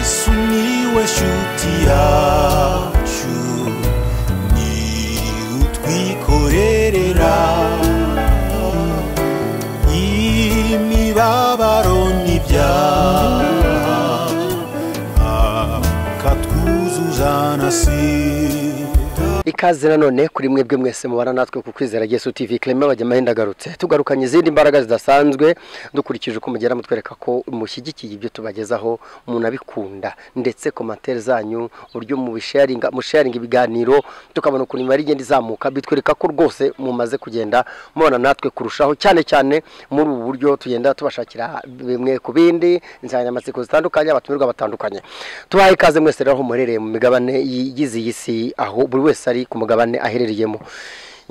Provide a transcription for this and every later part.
sumiłeś utiaciu ni utwikorerera imibabaro n'ibyaha akatwuzuza na sida ikaze nanone kuri mwebwe mwese mubana natwe ku kwizera Yesu TV Clement Bajyamaho indagarutse tugarukanye izindi mbaraga zidasanzwe dukurikije uko mugera mutwereka ko mushyigikiye ibyo tubagezaho munabikunda ndetse komantere zanyu uburyo mubisharinga musharinga ibiganiro tukabona ukuntu imibare igenda izamuka bitwereka ko rwose mumaze kugenda mubana natwe kurushaho cyane cyane muri ubu buryo tugenda tubashakira bimwe ku bindi insanganyamatsiko zitandukanye abatumirwa batandukanye tubahe ikaze mwese rero aho muherereye mu migabane y- y'iziyi si aho buri wese ari ku mugabane aherereyemo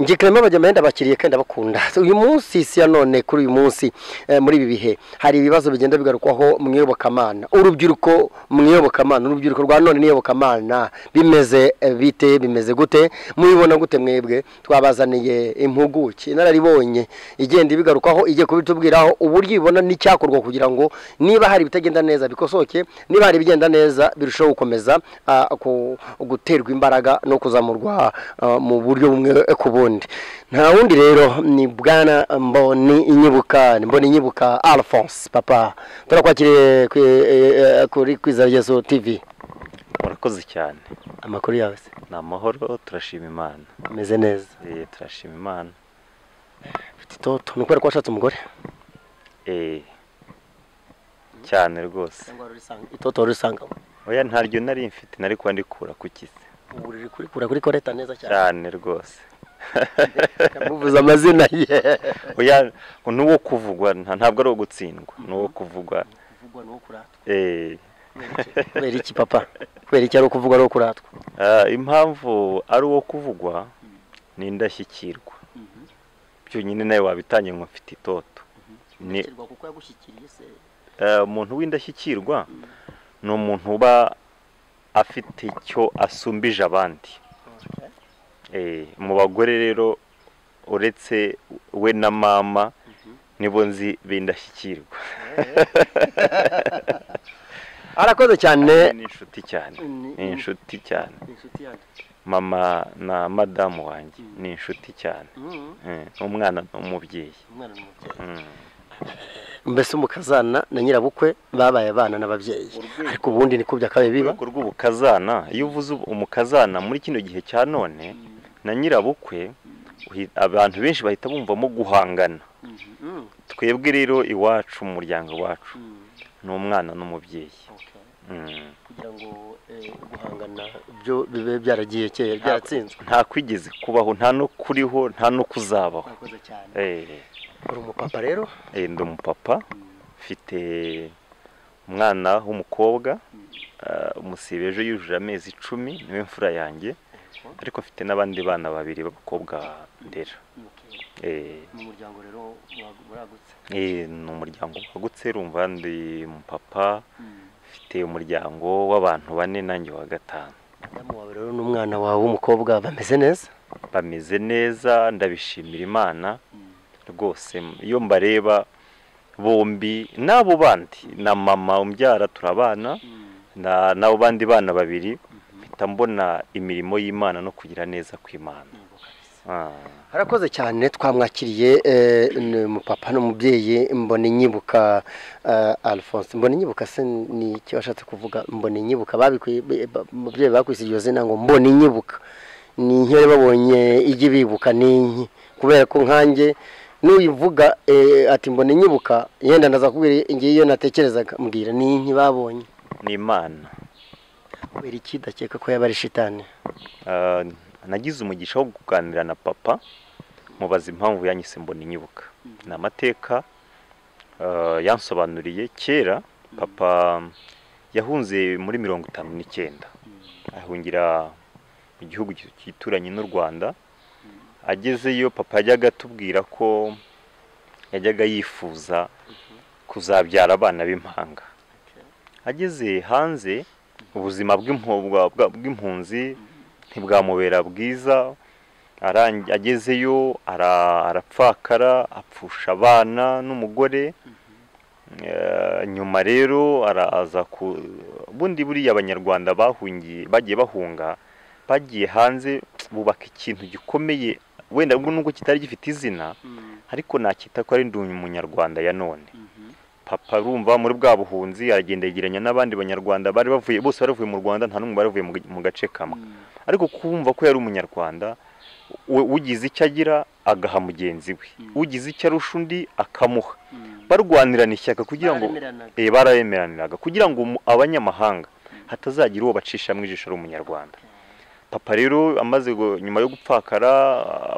nge Clement Bajyamaho ndabakiriye kandi ndabakunda uyu munsi si ya none kuri uyu munsi eh, muri ibi bihe hari ibibazo bigenda bigarukwaho mu iyobokamana urubyiruko mu iyobokamana urubyiruko rwa none n'iyobokamana bimeze eh, bite bimeze gute mubibona gute mwebwe twabazaniye impuguke inararibonye igenda ibigarukaho igiye kubitubwiraho uburyo ibibona n'icyakorwa kugira ngo niba hari ibitagenda neza bikosoke niba hari ibigenda neza birushaho gukomeza ah, ku- guterwa imbaraga no kuzamurwa ah, mu buryo bumwe ku bundi nta wundi rero ni bwana mboni inyibuka ni mboni inyibuka alphonse papa turakwakiriye ku- eh, eh, kuri kwiza ryeso tv murakoze cyane amakuru yawe se ni amahoro turashima imana ameze neza Eh, turashima imana tito ni ukubera ko washatse umugore Eh, cyane rwose itoto risangamo oya ntaryo nari mfite nari kuba ndikura ku kisi ubu riri kurikura kuri koreta neza cyane cyane rwose muvuze amazina ye oya n'uwo kuvugwa nta- ntabwo ari uwo gutsindwa n'uwo kuvugwa kuvugwa ni uwo kuratwa Eh, kubera iki papa kubera iki ari uwo kuvugwa ari uwo kuratwa ah, impamvu ari uwo kuvugwa ni indashyikirwa byonyine nawe wabitangiye ngo mfite itoto Ni- kuko yagushyikiriye se Eh, umuntu w'indashyikirwa ni umuntu uba afite icyo asumbije abandi Eh, mu bagore rero uretse we na mama nibo nzi b'indashyikirwa arakoze cyane ni inshuti cyane Ni- ni inshuti cyane inshuti yanjye mama na madamu wanjye ni inshuti cyane Mhm. Eh, umwana ni umubyeyi umwana ni umubyeyi Mm. mbese umukazana na nyirabukwe babaye abana n'ababyeyi Urwego. ariko ubundi ni kubya kabe biba urwego rw'ubukazana iyo uvuze ubu- umukazana muri kino gihe cya none na nyirabukwe uhi- abantu benshi bahita bumvamo guhangana twebwe rero iwacu mu muryango wacu ni umwana n'umubyeyi Mm. kugira ngo guhangana byo bibe byaragiye kera byaratsinzwe nta kwigeze kubaho nta no kuriho nta no kuzabaho murakoze cyane Eh, uri umupapa rero eh, ndi umupapa mfite umwana w'umukobwa ah, umusibe ejo yujuje amezi icumi niwe mfura yanjye ariko mfite n'abandi bana babiri b'abakobwa ndera Eh, mu muryango rero muragutse eh, ni umuryango wagutse urumva ndi umupapa mfite umuryango w'abantu bane nanjye wa gatanu madamu wawe rero n'umwana wawe w'umukobwa bameze neza bameze neza ndabishimira imana rwose iyo mbareba bombi n'abo bandi na mama umbyara turabana na- n'abo bandi bana babiri mpita mbona imirimo y'imana no kugira neza kw'imana Ah. harakoze cyane twamwakiriye eh, ni umupapa n'umubyeyi mbona inyibuka eh, alphonse mbona inyibuka se ni icyo washatse kuvuga mbona inyibuka babikwi- bi- ba- umubyeyi bakwise iryo zina ngo mbona inyibuka ni inkere babonye ijya ibibuka n'inki kubera ko nkanjye n'uyivuga eh, ati mbona inyibuka yenda naza kubwira ngiye iyo natekerezaga mbwira ni inki babonye ni imana kubera iki dakeka ko yaba ari shitani Ah, nagize umugisha wo kuganira na papa mubaza impamvu yanyise mbona inyibuka ni amateka ah, yansobanuriye kera papa yahunze muri mirongo itanu n'icyenda ahungira mu gihugu gi- gituranye n'u rwanda agezeyo papa yajyaga atubwira ko yajyaga yifuza kuzabyara abana b'impanga ageze hanze ubuzima bw'impu- bwa- bwa- bw'impunzi ntibwamubera bwiza arangi- agezeyo ara- arapfakara apfusha abana n'umugore Eh, nyuma rero araza ku ubundi buriya abanyarwanda bahungiye bagiye bahunga bagiye hanze bubaka ikintu gikomeye wenda ubwo nubwo kitari gifite izina ariko nakita ko ari ndi umunyarwanda ya none papa urumva muri bwa buhunzi aragenda yegeranya n'abandi banyarwanda bari bavuye bose bari bavuye mu rwanda nta n'umwe bari bavuye mu ga- mu gace kamwe ariko kumva ko yari umunyarwanda u- ugize icyo agira agaha mugenzi we ugize icyo arusha undi akamuha barwanirana ishyaka kugira ngo Bararemeranaga. Eh, bararemeraniraga kugira ngo umu- abanyamahanga hatazagira uwo bacishamo ijisho ari umunyarwanda papa rero amaze gu- nyuma yo gupfakara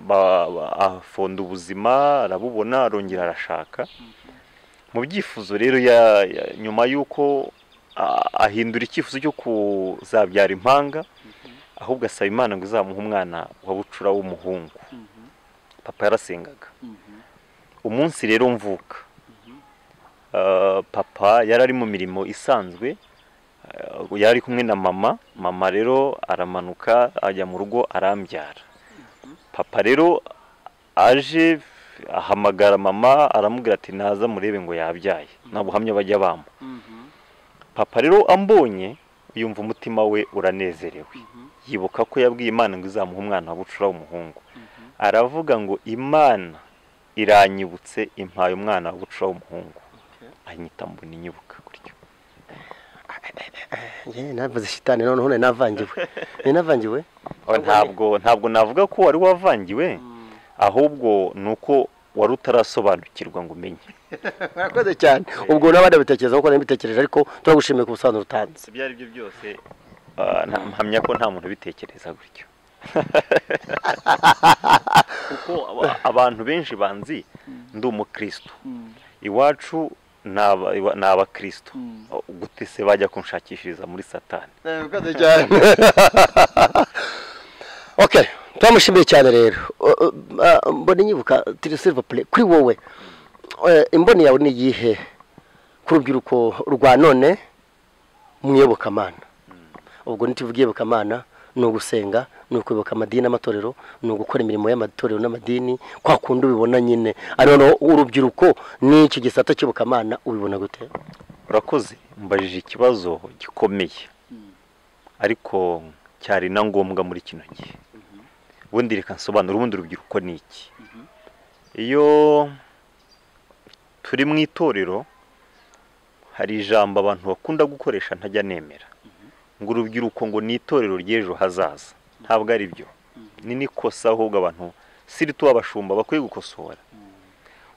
ba- ba- afonda ubuzima arabubona arongera arashaka mu byifuzo rero ya- ya- nyuma y'uko a- ahindura icyifuzo cyo kuzabyara impanga ahubwo asaba imana ngo izamuhe umwana wa bucura w'umuhungu papa yarasengaga umunsi rero mvuka ah, papa yari ari mu mirimo isanzwe ah, yari ari kumwe na mama mama rero aramanuka ajya mu rugo arambyara papa rero aje ahamagara mama aramubwira ati naza murebe ngo yabyaye nta buhamya bajya bampa papa rero ambonye yumva umutima we uranezerewe yibuka ko yabwiye imana ngo izamuhe umwana wa bucura w'umuhungu aravuga ngo imana iranyibutse impaye umwana wa bucura w'umuhungu anyita mbona inyibuka gutyo Njye navuze shitani noneho none navangiwe ni navangiwe Aho ntabwo ntabwo navuga ko wari wavangiwe ahubwo ni uko wari utarasobanukirwa ngo umenye murakoze cyane ubwo n'abandi babitekereza kuko nabitekereje ariko turagushimiye ku busobanuro utanze ibyo ari byo byose mpamya ko nta muntu ubitekereza gutyo kuko aba- abantu benshi banzi ndi umukristo iwacu ni aba- iwa- ni abakristo gute se bajya kunshakishiriza muri satani murakoze cyane ok turamushimiye cyane rero Uh, uh, uh, mbona inyibuka tiri silva pure kuri wowe eh, imboni yawe ni iyihe ku rubyiruko rwa none mu iyobokamana ubwo ntituvuge iyobokamana ni ugusenga ni ukuyoboka amadini n'amatorero ni ugukora imirimo y'amatorero n'amadini kwa kundi ubibona nyine ariko noneho urubyiruko n'icyo gisata cy'iyobokamana ubibona gute urakoze mbajije ikibazo gikomeye ariko cyari na ngombwa muri kino gihe ubundi reka nsobanura ubundi urubyiruko ni iki iyo turi mu itorero hari ijambo abantu bakunda gukoresha ntajya nemera ngo urubyiruko ngo ni itorero ry'ejo hazaza ntabwo ari byo ni n'ikosa ahubwo abantu sirito abashumba bakwiye gukosora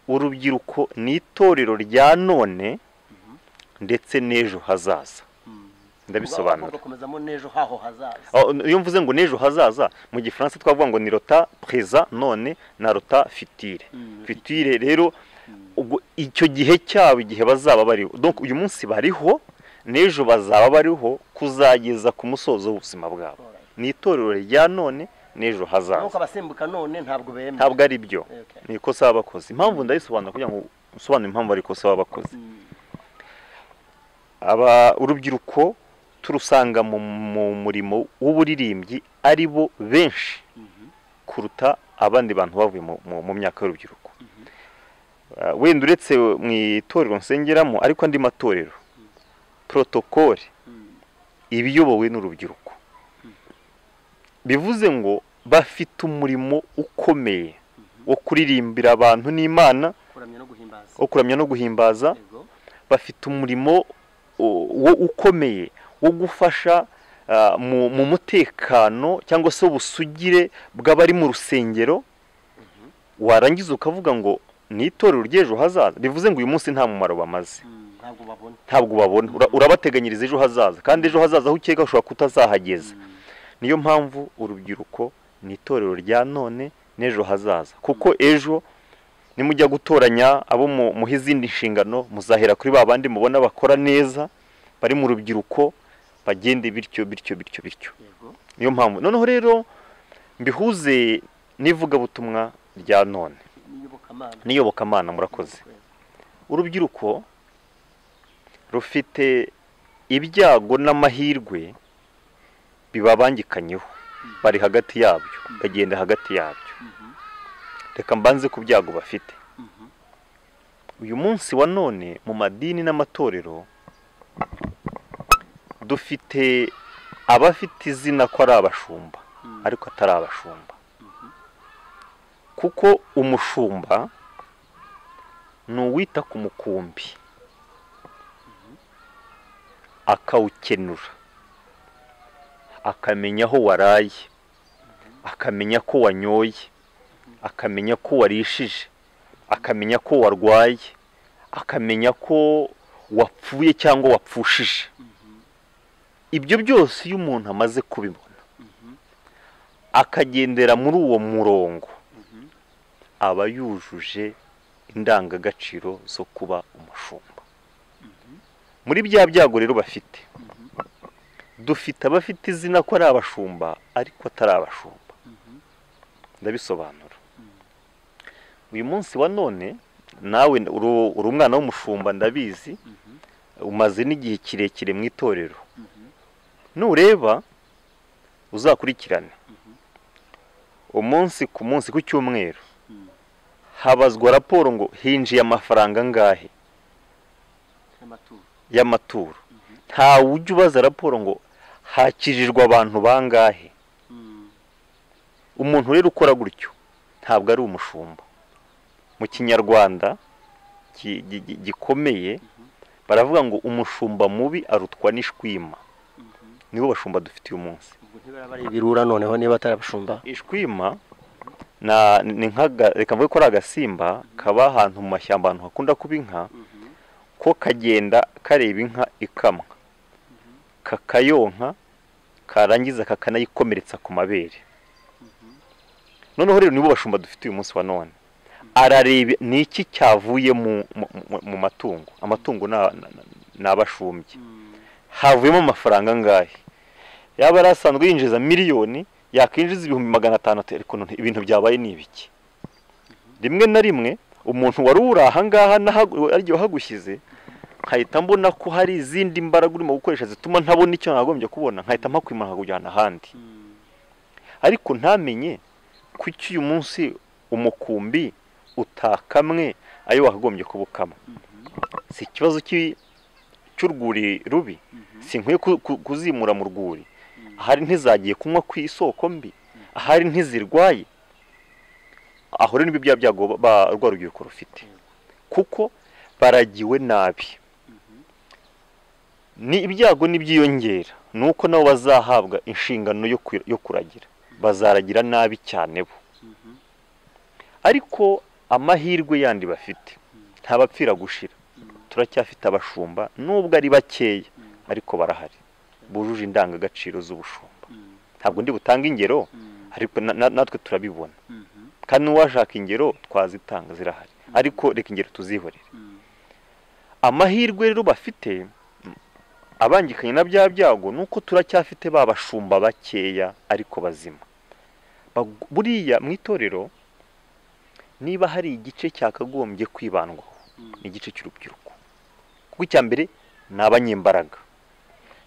urubyiruko ni itorero rya none ndetse n'ejo hazaza ndabisobanura gukomezamo n'ejo haho hazaza Aho, iyo mvuze ngo n'ejo hazaza mu gifaransa twavuga ngo ni rota pereza none na rota fitire fitire rero ubwo icyo gihe cyabo igihe bazaba bariho donc uyu munsi bariho n'ejo bazaba bariho kuzageza ku musozo w'ubuzima bwabo ni itorero rya none n'ejo hazaza abasimbuka none ntabwo bemera ntabwo ari byo ni ikosa y'abakozi impamvu ndayisobanura kugira ngo usobanure impamvu ari ikosa y'abakozi aba urubyiruko turusanga mu, mu murimo w'uburirimbyi ari bo benshi kuruta abandi bantu bavuye mu, mu, mu myaka y'urubyiruko Ah, wenda uretse mu itorero nsengeramo ariko andi matorero protokole iba iyobowe n'urubyiruko bivuze ngo bafite umurimo ukomeye wo kuririmbira abantu n'imana kuramya no guhimbaza wo kuramya no guhimbaza yego bafite umurimo u- wo- ukomeye wo gufasha ah, mu mu mutekano cyangwa se ubusugire bw'abari mu rusengero warangiza ukavuga ngo ni itorero ry'ejo hazaza bivuze ngo uyu munsi nta mumaro bamaze ntabwo babona ntabwo ubabona Ura- urabateganyiriza ejo hazaza kandi ejo hazaza aho ukeka ushobora kutazahageza niyo mpamvu urubyiruko ni itorero rya none n'ejo hazaza kuko ejo nimujya gutoranya abo mu- muha izindi nshingano muzahera kuri ba bandi mubona bakora neza bari mu rubyiruko bagende bityo bityo bityo bityo yego niyo mpamvu noneho rero mbihuze n'ivugabutumwa rya none n'iyobokamana n'iyobokamana murakoze urubyiruko rufite ibyago n'amahirwe bibabangikanyeho bari hagati yabyo bagenda hagati yabyo reka mbanze ku byago bafite uyu munsi wa none mu madini n'amatorero dufite abafite izina ko ari abashumba ariko atari abashumba kuko umushumba ni uwita ku mukumbi akawukenura akamenya aho waraye akamenya ko wanyoye akamenya ko warishije akamenya ko warwaye akamenya ko wapfuye cyangwa wapfushije ibyo byose iyo umuntu amaze kubibona akagendera muri uwo murongo aba yujuje indangagaciro zo kuba umushumba muri bya byago rero bafite dufite abafite izina ko ari abashumba ariko atari abashumba ndabisobanura uyu munsi wa none nawe uru- uri umwana w'umushumba ndabizi umaze n'igihe kirekire mu itorero nureba uzakurikirane umunsi ku munsi ku cyumweru habazwa raporo ngo hinjiye amafaranga angahe y'amaturo ntawe ujya ubaza raporo ngo hakijijwe abantu bangahe umuntu rero ukora gutyo ntabwo ari umushumba mu kinyarwanda gi- gi- gi- gikomeye baravuga ngo umushumba mubi arutwa n'ishwima nibo bashumba dufite uyu munsi birura noneho niba atari abashumba ishwima na- ni nk'aga- reka mvuge ko ari agasimba kaba ahantu mu mashyamba ahantu hakunda kuba inka ko kagenda kareba inka ikamwa kakayonka karangiza kakanayikomeretsa ku mabere noneho rero nibo bashumba dufite uyu munsi wa none arareba ni iki cyavuye mu, mu, mu- mu matungo amatungo ni aba- na- na- ni abashumbye havuyemo amafaranga angahe yaba yari asanzwe yinjiza miliyoni yakwinjiza ibihumbi magana atanu ati, ariko none ibintu byabaye ni ibiki rimwe na rimwe umuntu wari uri ahangaha n'ahagu- ariyo wahagushyize nkahita mbona ko hari izindi mbaraga urimo gukoresha zituma ntabona icyo nagombye kubona nkahita mpakwimana nkakujyana ahandi ariko ntamenye kuki uyu munsi umukumbi utakamwe ayo wakagombye kuba ukama si ikibazo cy'i- cy'urwuri rubi si nkwiye ku- ku- kuzimura mu rwuri ahari ntizagiye kunywa ku isoko mbi ahari ntizirwaye aho rero nibyo bya byago ba- ba- rwa rubyiruko rufite kuko baragiwe nabi ni ibyago n'ibyiyongera ni uko nabo bazahabwa inshingano yo ku- yo kuragira bazaragira nabi cyane bo ariko amahirwe yandi bafite ntabapfira gushira turacyafite abashumba nubwo ari bakeya ariko barahari bujuje indangagaciro z'ubushumba ntabwo ndi butange ingero ariko na- na- natwe turabibona kandi n'uwashaka ingero twazitanga zirahari ariko reka ingero tuzihorere amahirwe rero bafite m- abangikanye na bya byago ni uko turacyafite ba bashumba bakeya ariko bazima Bag- buriya mu itorero niba hari igice cyakagombye kwibandwaho ni igice cy'urubyiruko kuko icya mbere ni abanyembaraga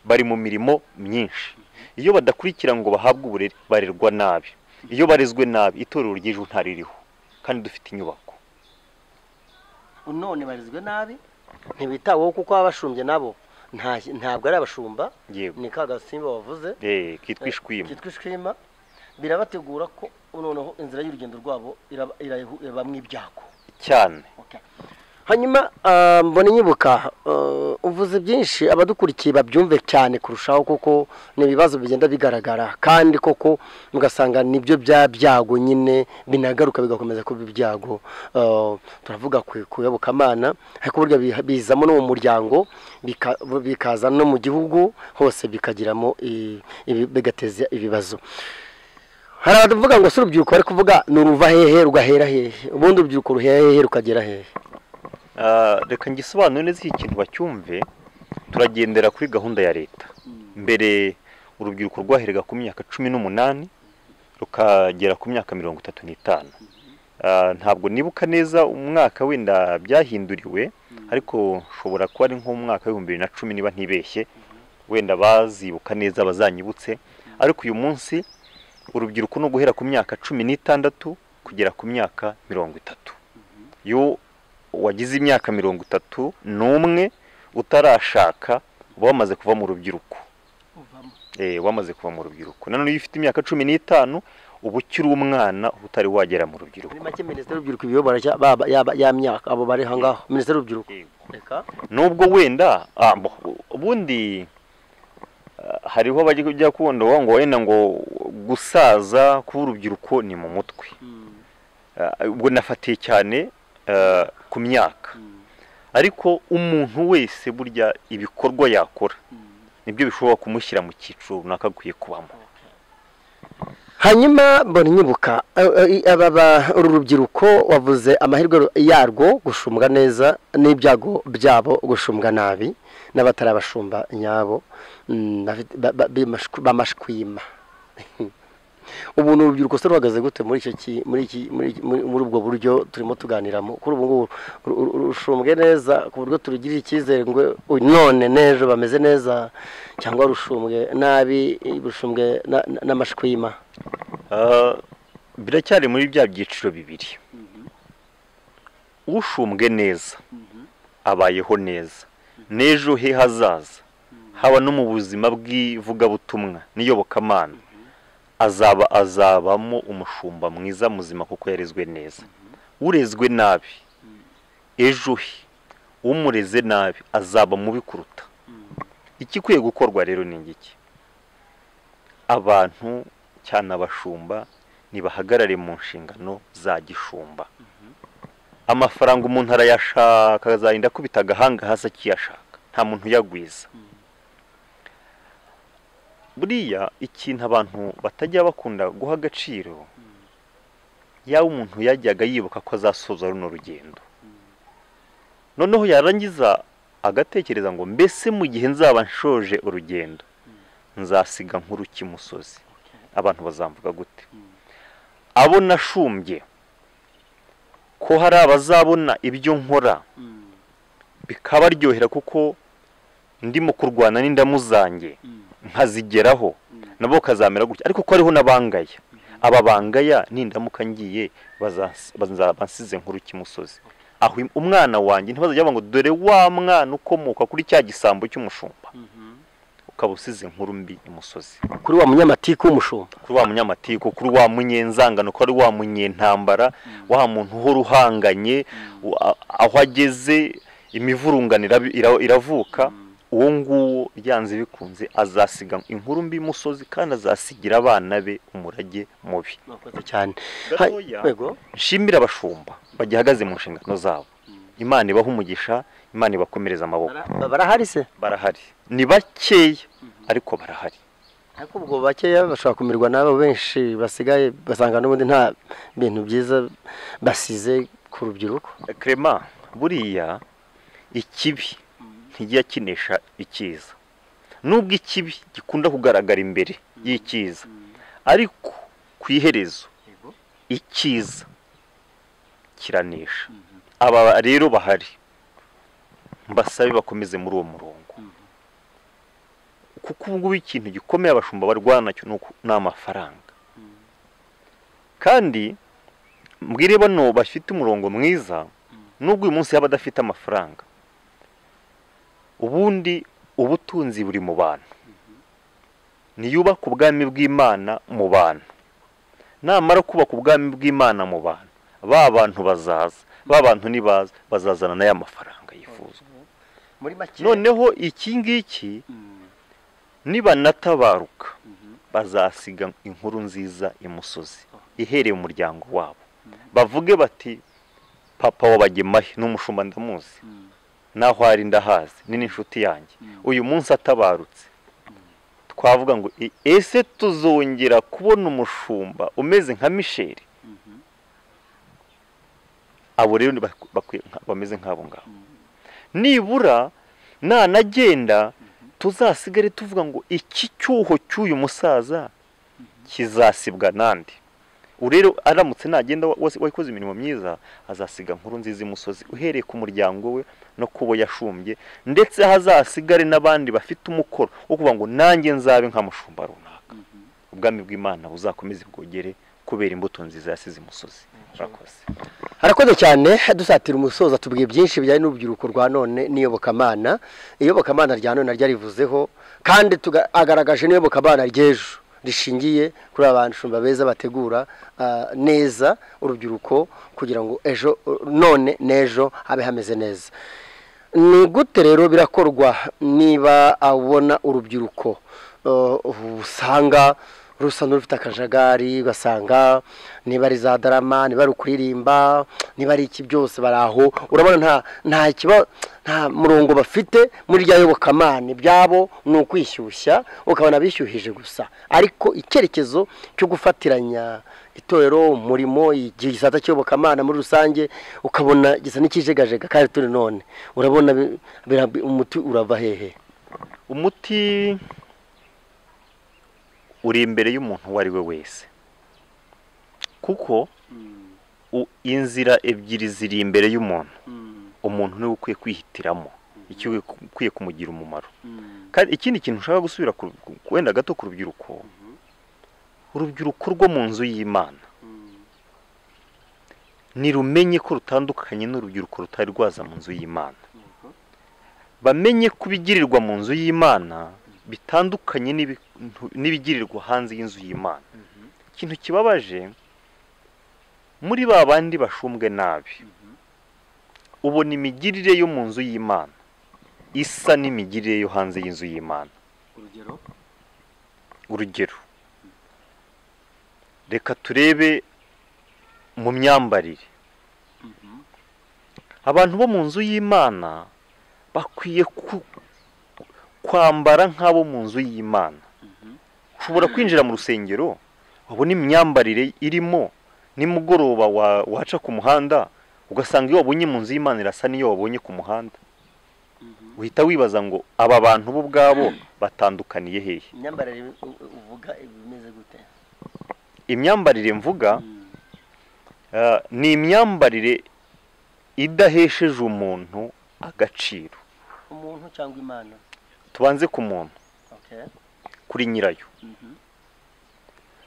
bari mu mirimo myinshi iyo badakurikira ngo bahabwe uburere barerwa nabi iyo barezwe nabi itorero ry'ejo ntaririho kandi dufite inyubako none barizwe nabi ntibitaweho kuko baba bashumbye nabo nta- ntabwo ari abashumba yego ni ka gasimba wavuze eh kitwa ishwima kitwa ishwima birabategura ko noneho inzira y'urugendo rwabo iraba- irayihu- irabamwo ibyago cyane hanyuma ah, mbona nyibuka ah, uvuze byinshi abadukurikiye babyumve cyane kurushaho kuko ni ibibazo bigenda bigaragara kandi koko ugasanga nibyo bya byago nyine binagaruka bigakomeza kuba ibyago Ah, turavuga ku ku iyobokamana ariko burya biha- bizamo no mu muryango bika- bikaza no mu gihugu hose bikagiramo i- ibi- bigateza ibibazo hari abavuga ngo si urubyiruko bari kuvuga ni uruva hehe rugahera hehe ubundi urubyiruko ruhera hehe rukagera hehe Ah, reka ngisobanure neza iki kintu bacyumve turagendera kuri gahunda ya leta mbere urubyiruko rwaherega ku myaka cumi n'umunani rukagera ku myaka mirongo itatu n'itanu Ah, ntabwo nibuka neza umwaka wenda byahinduriwe ariko nshobora kuba ari nk'umwaka w'ibihumbi bibiri na cumi niba ntibeshye wenda bazibuka neza bazanyibutse ariko uyu munsi urubyiruko ni uguhera ku myaka cumi n'itandatu kugera ku myaka mirongo itatu iyo wagize imyaka mirongo itatu n'umwe utarashaka uba wamaze kuva mu rubyiruko uvamo eh, wamaze kuva mu rubyiruko nanone iyo ufite imyaka cumi n'itanu uba ukiri umwana uba utari wagera mu rubyiruko muri make minisitiri w'urubyiruko ibiyobora cya- baba yaba ya myaka abo bari aha ngaho minisitiri w'urubyiruko Yego. reka nubwo wenda ah, bo, ubundi ah, hariho bajya kubona ngo ngo wenda ngo gusaza k'urubyiruko ni mu mutwe Ah, ubwo nafatiye cyane ah, ku myaka ariko umuntu wese burya ibikorwa yakora nibyo bishobora kumushyira mu cyiciro runaka akwiye kubamo hanyuma mbona nyibuka aba ba- uru rubyiruko wavuze amahirwe ru- yarwo gushumbwa neza n'ibyago byabo gushumbwa nabi n'abatari abashumba nyabo mm, bafite- ba- ba- bimashw- bamashwima ubu ni urubyiruko se ruhagaze gute muri icyo ki- muri iki- muri iki- muri- muri ubwo buryo turimo tuganiramo kuri ubu ngubu ru- ru- ru- rushumbwe neza ku buryo turugirira icyizere ngo uyu none n'ejo bameze neza cyangwa rushumbwe nabi rushumbwe na- na- n'amashwima Ah, biracyari muri bya byiciro bibiri ushumbwe neza abayeho neza n'ejo he hazaza haba no mu buzima bw'ivugabutumwa n'iyobokamana azaba azabamo umushumba mwiza muzima kuko yarezwe neza urezwe nabi ejo he umureze nabi azaba mubi kuruta ikikwiye gukorwa rero ni ingiki abantu cyane abashumba ntibahagarare mu nshingano za gishumba amafaranga umuntu arayashaka azarinda akubita agahanga hasi akiyashaka nta muntu uyagwiza buriya ikintu abantu batajya bakunda guha agaciro yaba umuntu yajyaga yibuka ko azasoza runo rugendo noneho yarangiza agatekereza ngo mbese mu gihe nzaba nshoje urugendo nzasiga nkuru kimusozi abantu bazamvuga gute abo nashumbye ko hari abazabona ibyo nkora bikabaryohera kuko ndimo kurwana n'indamu zanjye nkazigeraho nabo kazamera gutya ariko ko hariho n'abangaya aba bangaya nindamuka ngiye bazas- baza- bansize nkuru kimusozi aho im- umwana wanjye ntibazajya bavuga ngo dore wa mwana ukomoka kuri cya gisambo cy'umushumba ukaba usize inkuru mbi imusozi kuri wa munyamatiku w'umushumba kuri wa munyamatiku kuri wa munyenzangano kuri wa munyentambara wa muntu uhora uhanganye u- a- aho ageze imivurungano ira- ira- iravuka uwo nguwo byanze bikunze azasiga inkuru mbi imusozi kandi azasigira abana be umurage mubi mwakoze cyane Gatoya. Ha- yego. nshimire abashumba bagihagaze mu nshingano zabo imana ibaha umugisha imana ibakomereza amaboko Bara- barahari se barahari ni bakeya ariko barahari ariko ubwo bakeya bashobora kumirwa n'abo benshi basigaye basanga n'ubundi nta bintu byiza basize ku rubyiruko Clement buriya ikibi ntijya kinesha icyiza nubwo ikibi gikunda kugaragara imbere y'icyiza ariko ku iherezo icyiza kiranesha aba rero bahari mbasabe bakomeze muri uwo murongo kuko ubungubu ikintu gikomeye abashumba barwana nacyo ni uku- ni amafaranga kandi mbwire bano bafite umurongo mwiza nubwo uyu munsi yaba adafite amafaranga ubundi ubutunzi buri mu bantu niyubaka ubwami bw'imana mu bantu namara kubaka ubwami bw'imana mu bantu ba bantu bazaza ba bantu nibaza bazazana n'aya mafaranga yifuza muri make noneho iki ngiki nibanatabaruka bazasiga inkuru nziza imusozi ihereye mu muryango wabo bavuge bati papa wabagemahe n'umushumba ndamuzi naho ari ndahazi ni n'inshuti yanjye uyu munsi atabarutse twavuga ngo "E- ese tuzongera kubona umushumba umeze nka misheri abo rero ni bak- bakwiye nka- bameze nk'abo ngabo nibura nanagenda tuzasigare tuvuga ngo iki cyuho cy'uyu musaza kizasibwa nande ubu rero aramutse nagenda wa- wase- wakoze imirimo myiza azasiga nkuru nziza imusozi uhereye ku muryango we no ku bo yashumbye ndetse hazasigare n'abandi bafite umukoro wo kuvuga ngo nanjye nzabe nka mushumba runaka ubwami bw'imana buzakomeze bwogere kubera imbuto nziza yasize imusozi murakoze harakoze cyane dusatira umusozo tubwiye byinshi bijyanye n'urubyiruko rwa none n'iyobokamana iyobokamana rya none naryo arivuzeho kandi tuga- agaragaje n'iyobokamana ry'ejo rishingiye kuri abashumba beza bategura ah, neza urubyiruko kugira ngo ejo none n'ejo habe hameze neza ni gute rero birakorwa niba abona urubyiruko eh, usanga rusa n'urufite akajagari ugasanga niba ari za darama niba ari ukuririmba niba ari iki byose bari aho urabona nta nta kiba nta murongo bafite muri rya yobokamana ibyabo ni ukwishyushya ukabona bishyuhije gusa ariko icyerekezo cyo gufatiranya itorero umurimo igisata cy'iyobokamana muri rusange ukabona gisa n'ikijegajega kandi turi none urabona bi- bira- umuti urava hehe umuti uri imbere y'umuntu uwo ari we wese kuko u- inzira ebyiri ziri imbere y'umuntu umuntu niwe ukwiye kwihitiramo icyo ukwiye kumugira umumaro kandi ikindi kintu ushaka gusubira ku- ku- wenda gato ku rubyiruko urubyiruko rwo mu nzu y'imana ntirumenye ko rutandukanye n'urubyiruko rutari rwaza mu nzu y'imana bamenye ko ibigirirwa mu nzu y'imana bitandukanye n'ibintu- n'ibigirirwa hanze y'inzu y'imana ikintu kibabaje muri ba bandi bashumbwe nabi ubona imigirire yo mu nzu y'imana isa n'imigirire yo hanze y'inzu y'imana urugero reka turebe mu myambarire abantu bo mu nzu y'imana bakwiye ku- kwambara nk'abo mu nzu y'imana ushobora kwinjira mu rusengero wabona imyambarire irimo nimugoroba wa- waca ku muhanda ugasanga iyo wabonye mu nzu y'imana irasa n'iyo wabonye ku muhanda uhita wibaza ngo aba bantu bo ubwabo batandukaniye hehe imyambarire uvuga imeze gute imyambarire mvuga eh, ni imyambarire idahesheje umuntu agaciro umuntu cyangwa imana tubanze ku muntu kuri nyirayo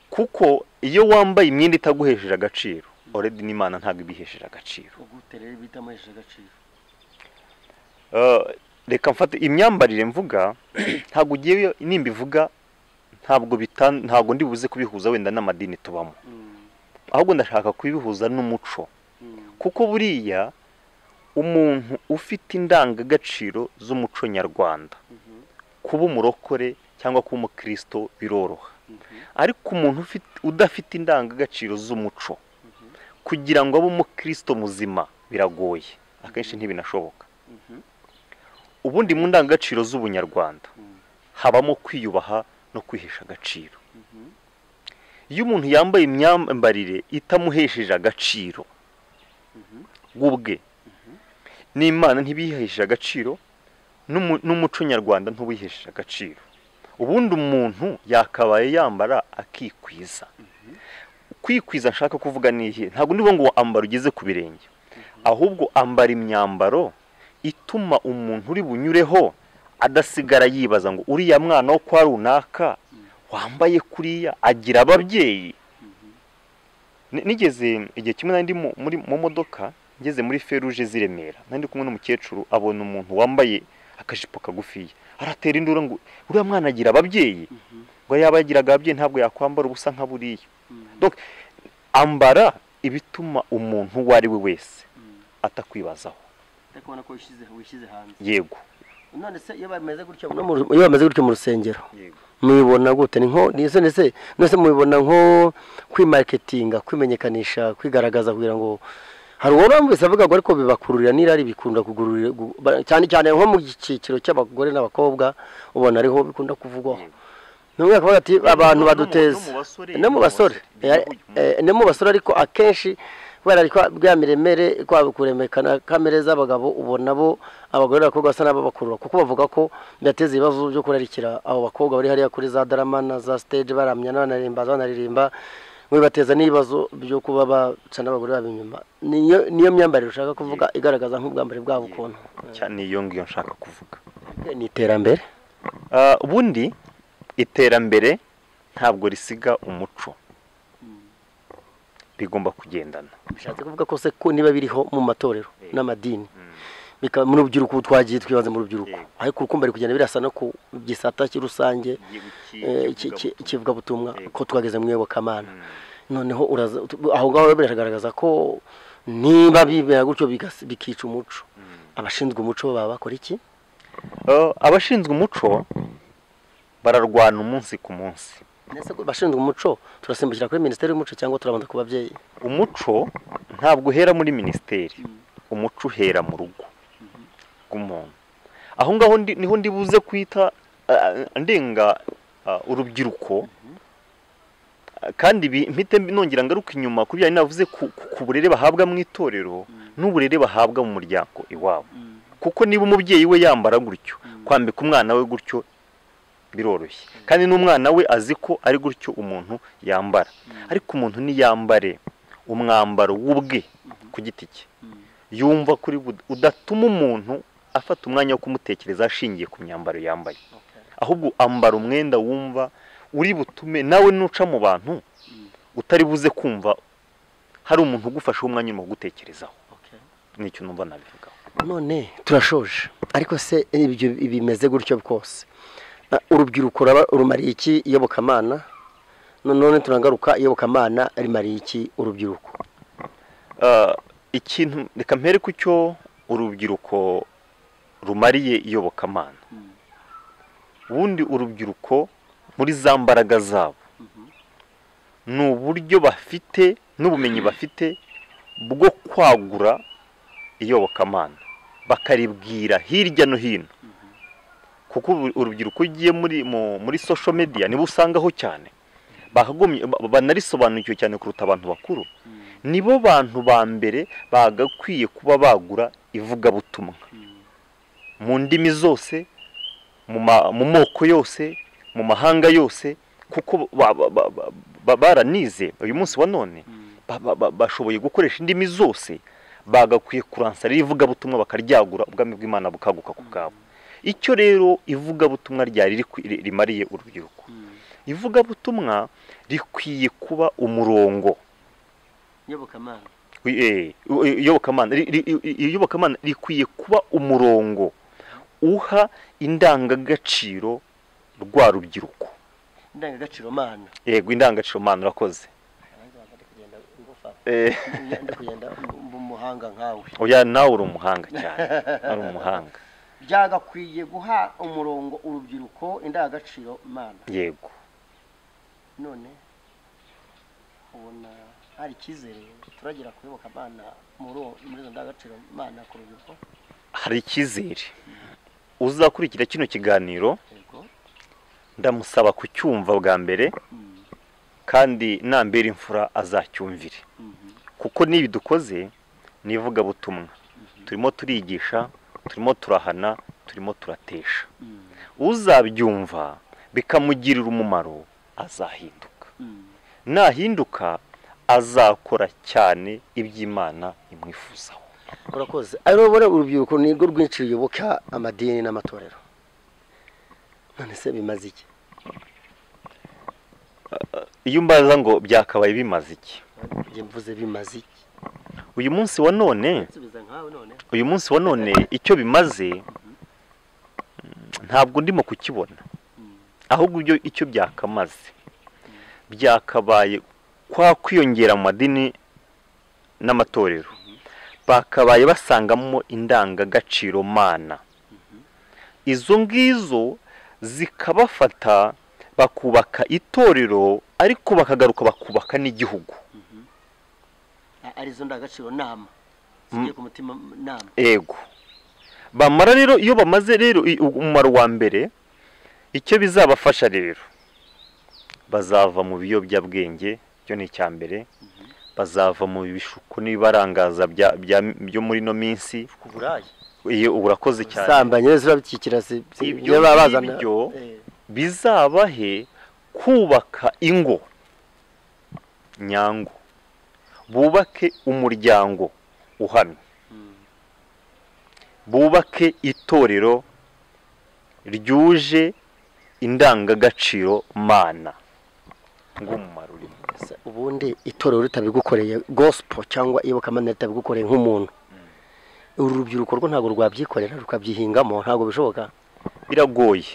kuko iyo wambaye imyenda itaguhesheje agaciro oredi n'imana ntabwo ibihesheje agaciro ugute rero bita amuhesheje agaciro Eh, reka mfate imyambarire mvuga ntabwo ugiye nimba ivuga ntabwo bitan- ntabwo ndi buze kubihuza wenda n'amadini tubamo ahubwo ndashaka kubihuza n'umuco kuko buriya umuntu ufite indangagaciro z'umuco nyarwanda kuba umurokore cyangwa kuba umukristo biroroha ariko umuntu ufite- udafite indangagaciro z'umuco kugira ngo abe umukristo muzima biragoye akenshi ntibinashoboka ubundi mu ndangagaciro z'ubunyarwanda habamo kwiyubaha no kwihesha agaciro iyo umuntu yambaye imyambarire itamuhesheje agaciro ubwe n'imana ntibihesheje agaciro n'umu- n'umuco nyarwanda ntubihesheje agaciro ubundi umuntu yakabaye yambara akikwiza kwikwiza nshaka kuvuga n'ihe ntabwo ndivuga ngo ambara ugeze ku birenge ahubwo ambara imyambaro ituma umuntu uri bunyureho adasigara yibaza ngo uriya mwana wo kwa runaka wambaye kuriya agira ababyeyi Ni- nigeze igihe kimwe nari ndi mu- muri mu modoka ngeze muri feruje z'i Remera nari ndi kumwe n'umukecuru abona umuntu wambaye akajipo kagufiya aratera induru ngo uriya mwana agira ababyeyi ngo yaba yagiraga ababyeyi ntabwo yakwambara ubusa nka buriya Donc, ambara ibituma umuntu uwo ari we wese atakwibazaho ariko ubona ko wishyize hanze yego none se iyo bameze gutyo no mu- iyo bameze gutyo mu rusengero yego mubibona gute ni nko ni se ndetse nose mubibona nko kwimaketinga kwimenyekanisha kwigaragaza kugira ngo hari uwo wumvise avuga ngo ariko bibakururira n'irari bikunda kugururira gu- ba- cyane cyane nko mu cyiciro cy'abagore n'abakobwa ubona ariho bikunda kuvugwaho n'umwe akavuga ati abantu no mu- baduteze no mu basore, no mu basore no mu basore. Eh, eh, no mu basore ariko akenshi kubera ko bwa miremere kwaba kuremekana kamere z'abagabo ubona bo abagore n'abakobwa basa n'ababakurura kuko bavuga ko bidateza ibibazo byo kurarikira abo bakobwa bari hariya kuri za darama na za stage baramya banaririmba banaririmba ngo bibateza n'ibibazo byo kuba baca n'abagore babo inyuma niyo niyo myambarire ushaka kuvuga igaragaza nk'ubwambari bwabo ukuntu cyane iyo ngiyo nshaka kuvuga Eh, ni iterambere Ah, ubundi iterambere ntabwo risiga umuco bigomba kugendana bishatse kuvuga ko se ko niba biriho mu matorero Yego. n'amadini Mm. bikaba mu rubyiruko ubu twagiye twibanze mu rubyiruko Yego. ariko urukundo ruri kugenda birasa no ku gisata cy'i rusange Iki- eh, iki- ki- ki- kivugabutumwa Yego. ko twageze mu iyobokamana Mm. noneho uraza tu- aho ngaho biragaragaza ko niba bibera gutyo bigas- bikica umuco Mm. abashinzwe umuco bo baba bakora iki Eh, abashinzwe umuco bararwana umunsi ku munsi Ese ko abashinzwe umuco turasimbukira kuri minisiteri y'umuco cyangwa turabanza ku babyeyi umuco ntabwo uhera muri minisiteri umuco uhera mu rugo rw'umuntu aho ngaho ndi- niho ndi buze kwita ah, ndenga ah, urubyiruko Ah, kandi ibi- mpite nongera ngaruka inyuma ku bijyanye navuze ku ku- ku burere bahabwa mu itorero n'uburere bahabwa mu muryango iwabo kuko niba umubyeyi we yambara gutyo kwambika umwana we gutyo biroroshye kandi n'umwana we azi ko ari gutyo umuntu yambara ariko umuntu niyambare umwambaro w'ubwe ku giti cye yumva kuri bud- udatuma umuntu afata umwanya wo kumutekereza ashingiye ku myambaro yambaye ahubwo ambara umwenda wumva uri butume nawe nuca mu bantu utari buze kumva hari umuntu ugufashe umwanya urimo gutekerezaho nicyo numva nabivugaho none turashoje ariko se ibyo bimeze gutyo rwose Ah, urubyiruko raba- rumariye iki iyobokamana No- none turangaruka iyobokamana rimariye iki urubyiruko Ah, ikintu reka mpere ku cyo urubyiruko rumariye iyobokamana ubundi urubyiruko muri za mbaraga zabo ni uburyo bafite n'ubumenyi bafite bwo kwagura iyobokamana bakaribwira hirya no hino kuko ubu- urubyiruko ugiye muri mu- muri social media nibo usangaho cyane bakagumye ba- banarisobanukiwe cyane kuruta abantu bakuru nibo bantu ba mbere bagakwiye kuba bagura ivugabutumwa mu ndimi zose mu ma- mu moko yose mu mahanga yose kuko ba- ba- ba- ba- ba- baranize uyu munsi wa none ba- ba- ba- bashoboye gukoresha indimi zose bagakwiye kuransara ivugabutumwa bakaryagura ubwami bw'imana bukaguka ku bwabo icyo rero ivugabutumwa ryari rikwi- ri- rimariye urubyiruko ivugabutumwa rikwiye kuba umurongo iyobokamana Wi- eh, u- i- iyobokamana ri- ri- i- i- iyobokamana rikwiye kuba umurongo uha indangagaciro rwa rubyiruko indangagaciro mana yego indangagaciro mpano urakoze Eh, ndi kugenda mu muhanga nkawe oya nawe uri umuhanga cyane ari umuhanga byagakwiye guha umurongo urubyiruko indangagaciro mana yego none ubona hari icyizere turagera ku iyobokamana muri uwo- muri izo ndangagaciro mana ku rubyiruko hari icyizere uzakurikira kino kiganiro yego ndamusaba kucyumva bwa mbere Mm, kandi nambera imfura azacyumvire mhm, kuko n'ibi dukoze ni ivugabutumwa turimo turigisha turimo turahana turimo turatesha mm, uzabyumva bikamugirira umumaro azahinduka mm. nahinduka azakora cyane iby'imana imwifuzaho urakoze aribo bora urubyiruko ni rwo rwinshi ruyoboka amadini n'amatorero none se bimaze iki iyo mbaza ngo byakabaye bimaze iki njye mvuze bimaze iki uyu munsi wa none nsubiza nkawe none uyu munsi wa none icyo bimaze mm, ntabwo ndimo kukibona ahubwo ibyo icyo byakamaze byakabaye kwa kwiyongera mu madini n'amatorero bakabaye basangamo indangagaciro mana izo ngizo zikabafata bakubaka itorero ariko bakagaruka bakubaka n'igihugu A- arizo ndangagaciro nama zigiye ku mutima nama ego bamara rero iyo bamaze rero i- umumaro wa mbere icyo bizabafasha rero bazava mu biyobyabwenge byo ni icya mbere bazava mu bishuko n'ibibarangaza bya- bya- byo muri ino minsi ku burayi iyo urakoze cyane sambanye rero zirabikikira si- si- Ibyo niba bazana- ngibyo Eh, bizabahe kubaka ingo nyango bubake umuryango uhamye mm, bubake itorero ryuje indangagaciro mana ng'umumaro urimo se ubundi itorero ritabigukoreye gosipo cyangwa iyobokamana ritabigukoreye nk'umuntu uru rubyiruko rwo ntabwo rwabyikorera rukabyihingamo ntabwo bishoboka biragoye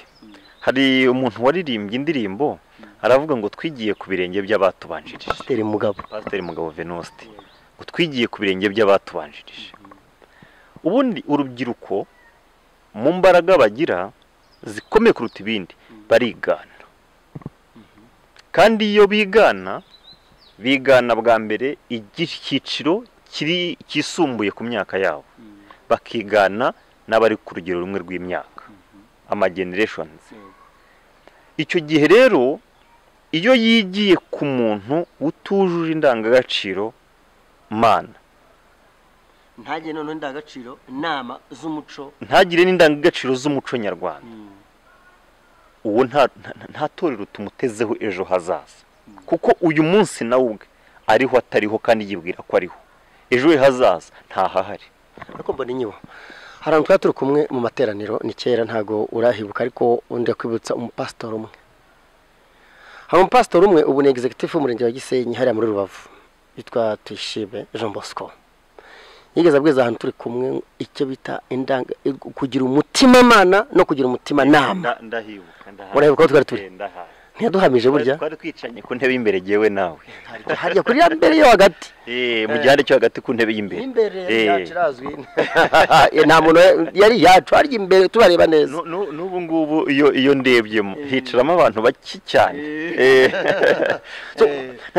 hari umuntu waririmbye indirimbo aravuga ngo twigiye ku birenge by'abatubanjirije pasiteri mugabo pasiteri mugabo venuste ngo twigiye ku birenge by'abatubanjirije ubundi urubyiruko mu mbaraga bagira zikomeye kuruta ibindi barigana kandi iyo bigana bigana bwa mbere icyiciro kiri kisumbuye ku myaka yabo bakigana n'abari ku rugero rumwe rw'imyaka amagenereshoni icyo gihe rero iyo yigiye ku muntu utujuje indangagaciro mana ntagire noneho indangagaciro inama z'umuco ntagire n'indangagaciro z'umuco nyarwanda uwo nta- nta- nta torero tumutezeho ejo hazaza kuko uyu munsi nawe ubwe ariho atariho kandi yibwira ko ariho ejo he hazaza ntahahari ariko mbona inyibo hari ahantu twari turi kumwe mu materaniro ni kera ntabwo urahibuka ariko undi kwibutsa umupasitori umwe hari umupasitori umwe ubu ni egizegitifu w'umurenge wa gisenyi hariya muri rubavu yitwa tuyishime jean bosco yigeze abwiza ahantu turi kumwe icyo bita indanga kugira umutimanama no kugira umutimanama Nda- ndahibuka ndahazi. Urahibuka aho twari turi? Eh, ndahazi. ntiyaduhamije burya Twari- twari twicanye ku ntebe y'imbere yewe nawe hajya kuri ya mbere yo hagati Eh, mu gihande cyo hagati ku ntebe y'imbere imbere yari Eh. yacu irazwi nta muntu yari yacu harya imbere tubareba neza Nu- nu- n'ubu ngubu iyo iyo ndebyemo hicaramo abantu bake cyane Eh. So,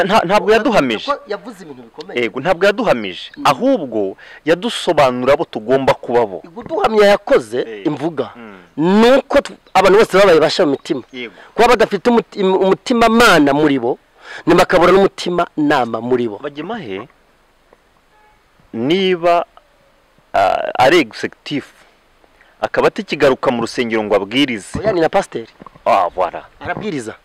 nta- ntabwo yaduhamije Kuko yavuze ibintu bikomeye yego ntabwo yaduhamije ahubwo yadusobanura abo tugomba kuba bo guduhamya yakoze Eh. imvuga Mm. ni uko tu- abantu bose babaye basha mu mitima Yego. kuba badafite umuti- umutima mana muri bo ni bakabura n'umutima nama muri bo bagema he niba ah, ari egisegitifu akaba atakigaruka mu rusengero ngo abwirize oya ni na pasiteri ah bara arabwiriza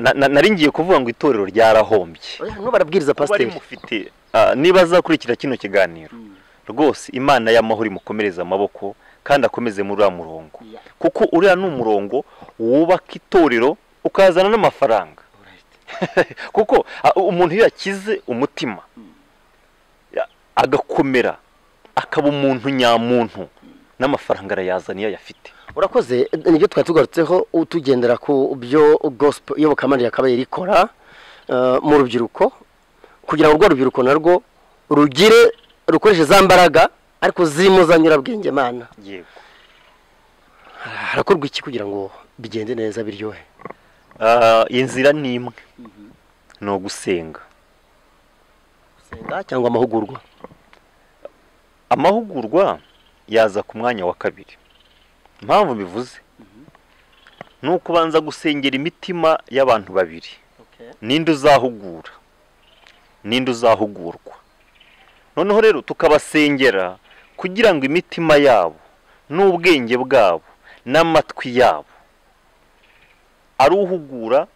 Na- na- nari ngiye kuvuga ngo itorero ryarahombye oya n'ubu arabwiriza kuba pasiteri mufite ah, niba azakurikira kino kiganiro rwose imana y'amahoro imukomereze amaboko kandi akomeze muri uriya murongo Yeah. kuko uriya ni umurongo wubaka itorero ukazana n'amafaranga kuko ah, umuntu iyo yakize umutima ya- agakomera akaba umuntu nyamuntu n'amafaranga arayazana iyo ayafite urakoze nibyo twari tugarutseho u- tugendera ku byo gospel iyobokamana yakabaye rikora eh, mu rubyiruko kugira ngo urwo rubyiruko narwo rugire rukoreshe za mbaraga ariko zirimo za nyurabwenge mana yego harakorwa iki kugira ngo bigende neza biryohe Ah, inzira ni imwe ni ugusenga gusenga cyangwa amahugurwa amahugurwa yaza ku mwanya wa kabiri impamvu bivuze ni uko ubanza gusengera imitima y'abantu babiri ninde uzahugura ninde uzahugurwa noneho rero tukabasengera kugira ngo imitima yabo n'ubwenge bwabo n'amatwi yabo ari uhugura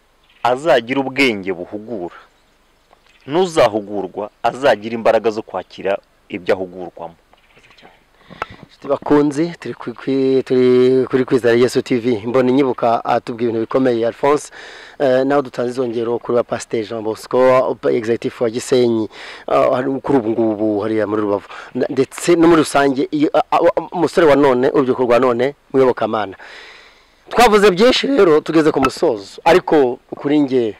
azagira ubwenge buhugura n'uzahugurwa azagira imbaraga zo kwakira ibyo ahugurwamo inshuti bakunzi turi kuri- kuri- turi kuri kwizera yesu tv mbona inyibuka atubwira ibintu bikomeye alphonse Eh, nawe dutanze izongero kuri ba pasiteri jean bosco egizegitifu wa gisenyi Ah, hari- kuri ubu ngubu hariya muri rubavu Na- ndetse no muri rusange iyo- ah, ah, umusore wa none urubyiruko rwa none muyobokamana twavuze byinshi rero tugeze ku musozo ariko kuri nge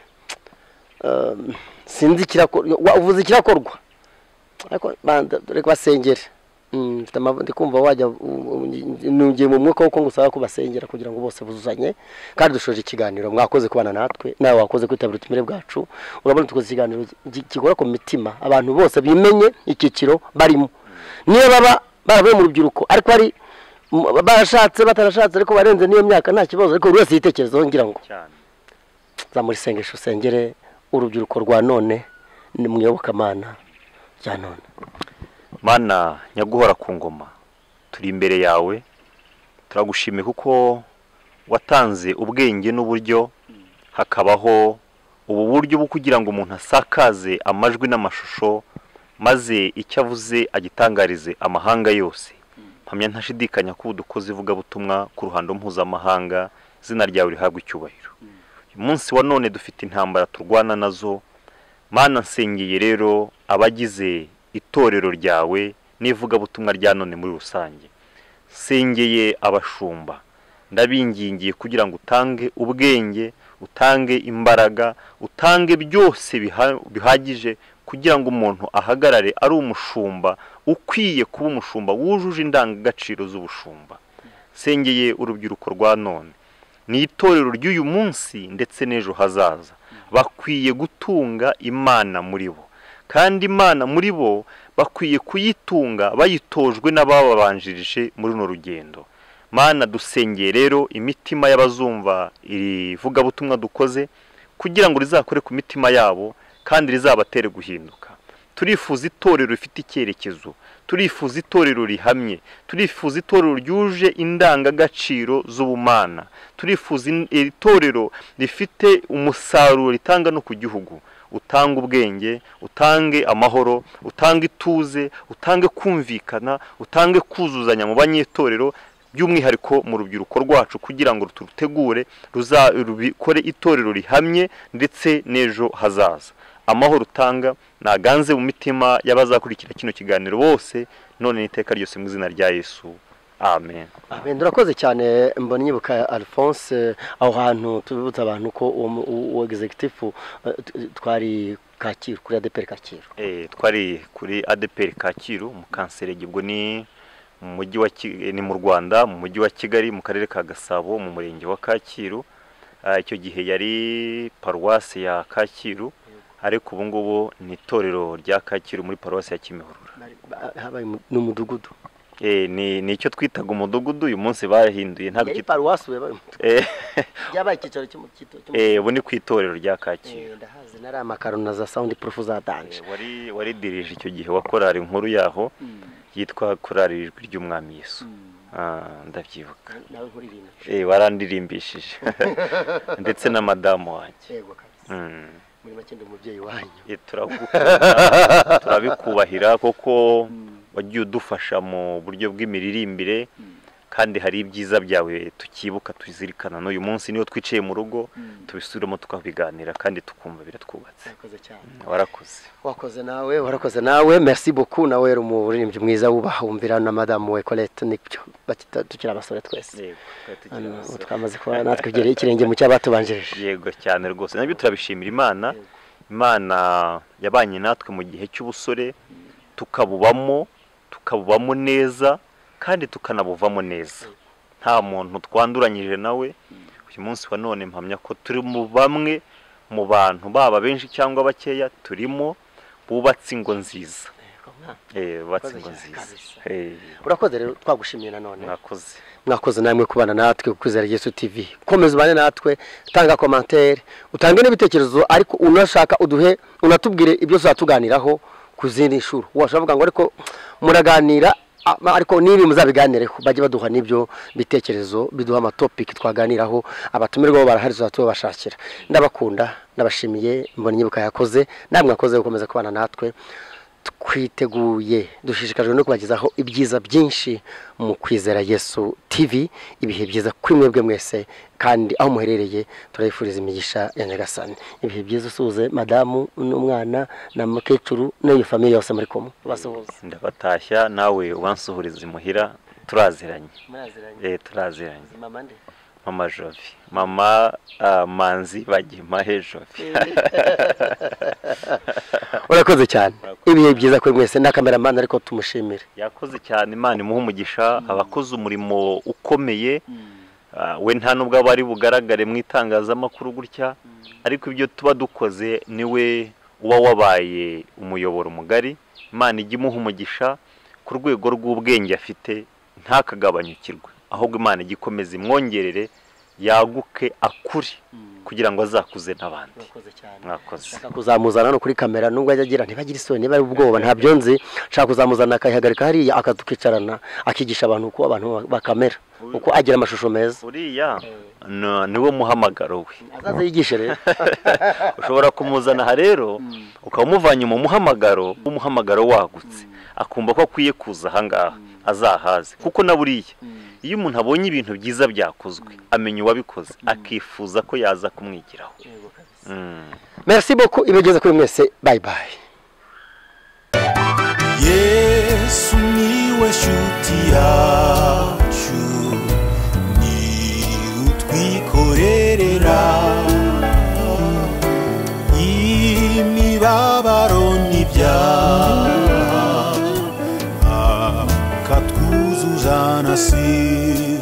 eh, sinzi ikirakorwa wa- uvuze ikirakorwa ariko banza reka basengere Mm, mfite ama- ndi kumva wajya u- u- nugiye mu mwuka w'uko ngusaba kubasengera kugira ngo bose buzuzanye kandi dushoje ikiganiro mwakoze kubana natwe nawe wakoze kwitabira utumire bwacu urabona tukoze ikiganiro gi- kigora ku mitima abantu bose bimenye icyiciro barimo niyo baba baravuye mu rubyiruko ariko ari mu- barashatse batarashatse ariko barenze n'iyo myaka nta kibazo ariko buri wese yitekerezaho ngira ngo cyane zamurisengesha usengere urubyiruko rwa none ni muyobokamana rya none mana nyaguhora ku ngoma turi imbere yawe turagushimiye kuko watanze ubwenge n'uburyo hakabaho ubu buryo bwo kugira ngo umuntu asakaze amajwi n'amashusho maze icyo avuze agitangarize amahanga yose mpamya ntashidikanya ko ubu dukoze ivugabutumwa ku ruhando mpuzamahanga izina ryawe rihabwa icyubahiro uyu munsi wa none dufite intambara turwana nazo mana nsengeye rero abagize itorero ryawe n'ivugabutumwa rya none muri rusange nsengeye abashumba ndabingingiye kugira ngo utange ubwenge utange imbaraga utange byose biha- bihagije kugira ngo umuntu ahagarare ari umushumba ukwiye kuba umushumba wujuje indangagaciro z'ubushumba nsengeye urubyiruko rwa none ni itorero ry'uyu munsi ndetse n'ejo hazaza bakwiye gutunga imana muri bo kandi imana muri bo bakwiye kuyitunga bayitojwe n'abababanjirije muri runo rugendo mana dusengeye rero imitima y'abazumva iri vugabutumwa dukoze kugira ngo rizakore ku mitima yabo kandi rizabatere guhinduka turifuza itorero rifite icyerekezo turifuza itorero rihamye turifuza itorero ryuje indangagaciro z'ubumana turifuza in- itorero rifite umusaruro ritanga no ku gihugu utanga ubwenge utange amahoro utange ituze utange kumvikana utange kuzuzanya mu banyetorero by'umwihariko mu rubyiruko rwacu kugira ngo turutegure ruza- rubikore itorero rihamye ndetse n'ejo hazaza amahoro utanga naganze mu mitima y'abazakurikira kino kiganiro bose none n'iteka ryose mu izina rya yesu amen Amen. Urakoze cyane mbona nyibuka Alphonse aho hantu tubibutsa abantu ko uwo mu- uwo executive eh, t- twari Kacyiru kuri ADPR Kacyiru. Eh, twari kuri adeperi kacyiru mu kanserege ubwo ni mu mujyi wa Ki- eh, ni mu rwanda mu mujyi wa kigali mu karere ka gasabo mu murenge wa kacyiru Ah, icyo gihe yari paruwasi ya kacyiru ariko ubu ngubu ni itorero rya kacyiru muri paruwasi ya kimihurura Bari- ba- Habaye mu- ni umudugudu. Eh, ni ni icyo twitaga umudugudu uyu munsi bahinduye ntabwo Yari cyitwa- paruwasi yabaye Eh, yabaye icyicaro cy'umu- cy'ito- cy'umu- eh, ubu ni ku itorero rya kacyiru Eh, ndahazi nari amakaro na za sound proof za danje. Eh, wari wari dirije icyo gihe wa korari nkuru yaho yitwa korari ijwi ry'umwami yesu Ah, ndabyibuka Nawe nkuririmba. Eh, warandirimbishije ndetse na madamu wanjye Yego kabisa. Mm. Muri make ndi umubyeyi wanyu. Eh, turagukunda, turabikubahira kuko wagiye udufasha mu buryo bw'imiririmbire kandi hari ibyiza byawe tukibuka tuzirikana n'uyu munsi niyo twiciye mu rugo tubisubiremo tukabiganira kandi tukumva biratwubatse Urakoze cyane. warakoze wakoze nawe warakoze nawe merci beaucoup nawe uri umuririmbyi mwiza wubaha wumvira na madame we Colette Nicyo bakita- tukiri abasore twese Yego, twari tukiri Hano ubu abasore. twamaze kuba natwe byereye ikirenge mu cyabatubanjirije yego cyane rwose nabyo turabishimira imana imana yabanye natwe mu gihe cy'ubusore tukabubamo tukabubamo neza kandi tukanabuvamo neza nta muntu twanduranyije nawe uyu munsi wa none mpamya ko turi mu bamwe mu bantu baba benshi cyangwa bakeya turimo bubatse ingo nziza Eh, bubatse ingo nziza Eh, urakoze rero twagushimiye nanone mwakoze mwakoze namwe kubana natwe kukwizera Yesu TV komeza ubane natwe tanga commentaire utange n'ibitekerezo ariko unashaka uduhe unatubwire ibyo tuzatuganiraho ku zindi nshuro washobora kuvuga ngo ariko muraganira a- ariko n'ibi muzabiganireho bajye baduha n'ibyo bitekerezo biduha amatopiki twaganiraho abatumirwa bo barahari tuzatubashakira ndabakunda ndabashimiye mbona inyibuka yakoze namwe mwakoze gukomeza kubana natwe twiteguye dushishikajwe no kubagezaho ibyiza byinshi mu kwizera yesu tv ibihe byiza kuri mwebwe mwese kandi aho muherereye turabifuriza imigisha ya nyagasani ibihe byiza usuhuze madamu n'umwana na mukecuru n'iyo famiye yose muri kumwe basuhuza ndabatashya nawe ubansuhuriza imuhira turaziranye Eh, turaziranye mama jovi mama ah, manzi bagimahe jovi urakoze cyane ibihe byiza kuri mwese na kameramani ariko tumushimire yakoze cyane imana imuha umugisha abakoze umurimo ukomeye Ah, we nta nubwo aba ari bugaragare mu itangazamakuru gutya ariko ibyo tuba dukoze niwe uba wabaye umuyoboro mugari imana ijya imuha umugisha ku rwego rw'ubwenge afite ntakagabanyukirwe ahubwo imana ijya ikomeza imwongerere yaguke akure kugira ngo azakuze n'abandi mwakoze nshaka kuzamuzana no kuri kamera nubwo ajya agira ntibagire isoni niba ari ubwoba ntabyo nzi nshaka kuzamuzana akayihagarika hariya akadukicarana akigisha abantu uko abantu bakamera uko agira amashusho meza uriya ni- niwe muhamagaro we azaze yigishe rero ushobora kumuzana aha rero ukaba umuvanye mu muhamagaro umuhamagaro wagutse akumva ko akwiye kuza ahangaha azahaze kuko na buriya iyo umuntu abonye ibintu byiza byakozwe amenya uwabikoze akifuza ko yaza kumwigiraho Mm. merci beaucoup ibegeza kuri mwese bye bye yesu niwe shuti yacu ni utwikorerera imibabaro n'ibyaha akatwuzuza na sida